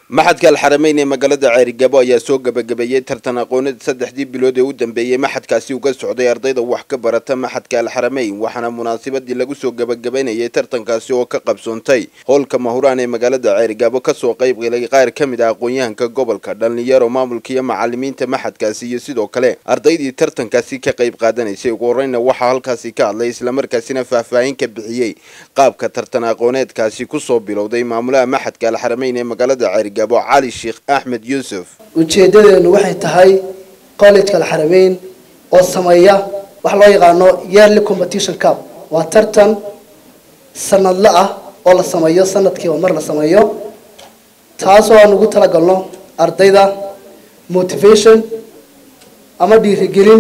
maxadka alxarameyn ee magaalada ceerigabo ayaa soo gebagabeeyey tartan aqooneed saddexdii bilood ee u dambeeyey maxadkaasi uga socday ardayda wax ka barata maxadka alxarameyn waxaana munaasabadii lagu soo gebagabaynayay tartankaasi oo ka qabsoontay howlka mahuraan ee magaalada ceerigabo kasoo qayb galay qaar ka mid ah aqoon-yahanka gobolka dhalinyaro maamulka iyo macalimiinta maxadkaasi iyo sidoo kale ardaydii tartankaasi ka qayb qaadanaysay ugu horeyna waxaa halkaasi ka hadlay islamarkaasina faahfaahin ka bixiyey qaabka tartan aqooneedkaasi kusoo bilowday maamulaha maxadka alxarameyn ee magaalada ceerigabo cali sheekh axmed yuusuf ujeedadeenu waxay tahay collegeka alxarameyn oo sameeya waxa loo yaqaano yearly competition cup waa tartan sanadle ah oo la sameeyo sanadkiiba mar la sameeyo taasoo aan ugu talagalno ardayda motivation ama dhiirigelin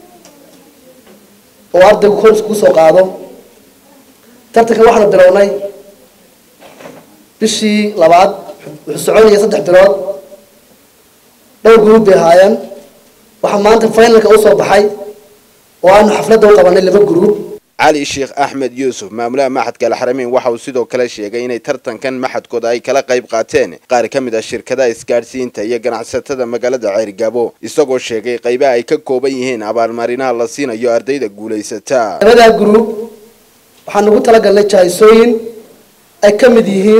oo ardaygu kor iskugu soo qaado tartankan waxaanu bilownay bishii labaad wuxuu soconaya saddex bilood dhowr guruub bay ahaayeen waxaa maanta finalka usoo baxay oo aanu xafladda u qabanay laba guruub cali sheekh axmed yuusuf maamulaha maxadka alxarameyn waxa uu sidoo kale sheegay inay tartankan maxadkooda ay kala qayb qaateen qaar ka mid ah shirkadaha isgaadhsiinta iyo ganacsatada magaalada ceerigabo isagoo sheegay qaybaha ay ka kooban yihiin abaalmarinaha la siinayo ardayda guulaysata labadaa guruub waxaan ugu talagalnay jahaysooyin ay ka mid yihiin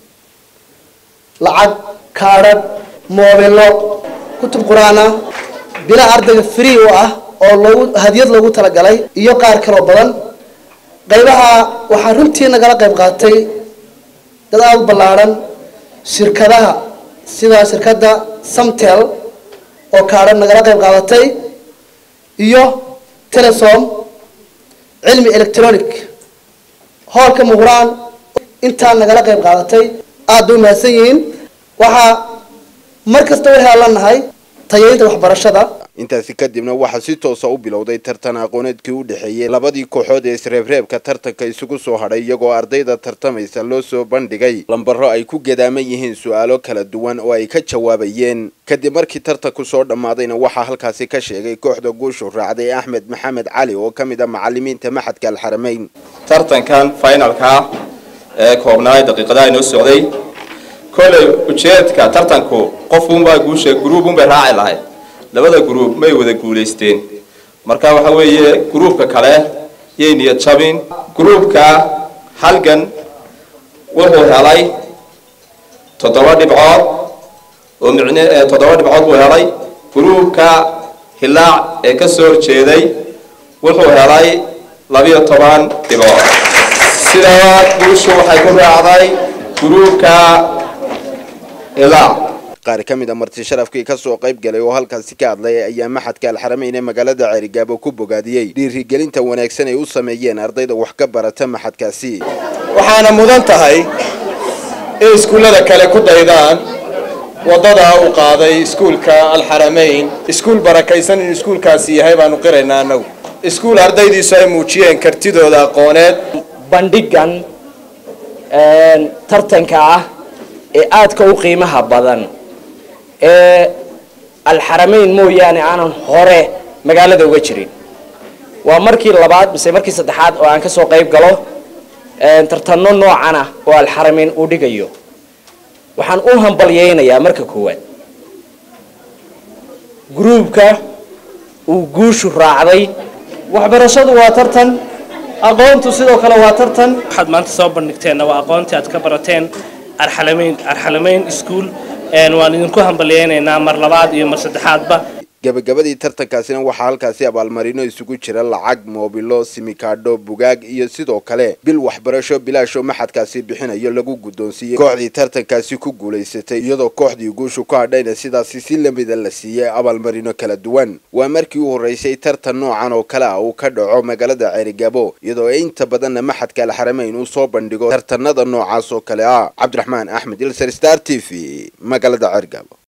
lacag kaadhadh moobilo kutub qur-aana bila ardayga free u ah oo loogu hadiyad loogu talagalay iyo qaar kaloo badan qaybaha waxaa runtii nagala qayb qaatay dad aada u ballaadhan shirkadaha sida shirkadda samtel oo kaadhan nagala qayb qaadatay iyo telesom cilmi electronic hoolka muquraan intaa nagala qayb qaadatay aada bay umahadsan yihiin waxaa mar kasta waxay allanahay tayaynta waxbarashada intaasi kadibna waxaa si toosa u bilowday tartan aqooneedkii u dhexeeyey labadii kooxood ee isreebreebka tartanka isugu soo hadhay iyagoo ardayda tartamaysa loo soo bandhigay lambaro ay ku gadaaman yihiin su-aalo kala duwan oo ay ka jawaabayeen kadib markii tartanku soo dhammaadayna waxaa halkaasi ka sheegay kooxda guushu raacday axmed maxamed cali oo ka mid ah macalimiinta maxadka alxarameyn tartankan finalka ee koobnaay daqiiqadaha inoo socday kolley ujeedka tartanku qofunbaa guusha gruubunbay raaci lahayd labada gruub may wada guulaysteen marka waxa weeye gruubka kale yay niyad jabin gruubka halgan wuxuu helay toddoba dhibcood oo micn toddoba dhibcood buu helay gruubka hilaac ee ka soo horjeeday wuxuu helay labiyo toban dhibcood sidaa guushu waxay ku raacday gruubka hilaac qaar ka mid a marti sharafkii kasoo qayb galay oo halkaasi ka hadlay ayaa maxadka alxarameyn ee magaalada ceerigaabo ku bogaadiyey dhiirigelinta wanaagsan ay u sameeyeen ardayda wax ka barata maxadkaasi waxaana mudan tahay in iskuullada kale ku daydaan waddadaa uu qaaday iskuulka alxarameyn iskuul barakaysan inuu iskuulkaasi yahay baanu qiraynaa annagu iskuul ardaydiisu ay muujiyeen kartidooda aqooneed bandhigan tartanka ah ee aadka u qiimaha badan ee alxarameyn mooyaane aanan hore magaalada uga jirin waa markii labaad mise markii saddexaad oo aan ka soo qayb galo tartanno noocan ah oo alxarameyn uu dhigayo waxaan u hambalyeynayaa marka koowaad gruubka uu guushu raacday waxbarashadu waa tartan aqoontu sidoo kale waa tartan waxaad maanta soo bandhigteenna waa aqoontii aad ka barateen arxalameyn arxalameyn ischool waan idinku hambalyeynaynaa mar labaad iyo mar saddexaadba gabagabadii tartankaasina waxaa halkaasi abaalmarino isugu jira lacag moobilo simikaadho bugaag iyo sidoo kale bil waxbarasho bilaashoo maxadkaasi bixinayo lagu guddoonsiiyey kooxdii tartankaasi ku guulaysatay iyadoo kooxdii guushu ku hadhayna sidaasi si lamida la siiyey abaalmarino kala duwan waa markii u horreysay tartan noocan oo kale ah uu ka dhaco magaalada ceerigabo iyadoo inta badanna maxadka alxarameyn uu soo bandhigo tartanada noocaas oo kale ah cabdiraxmaan axmed ilser star t v magaalada ceerigabo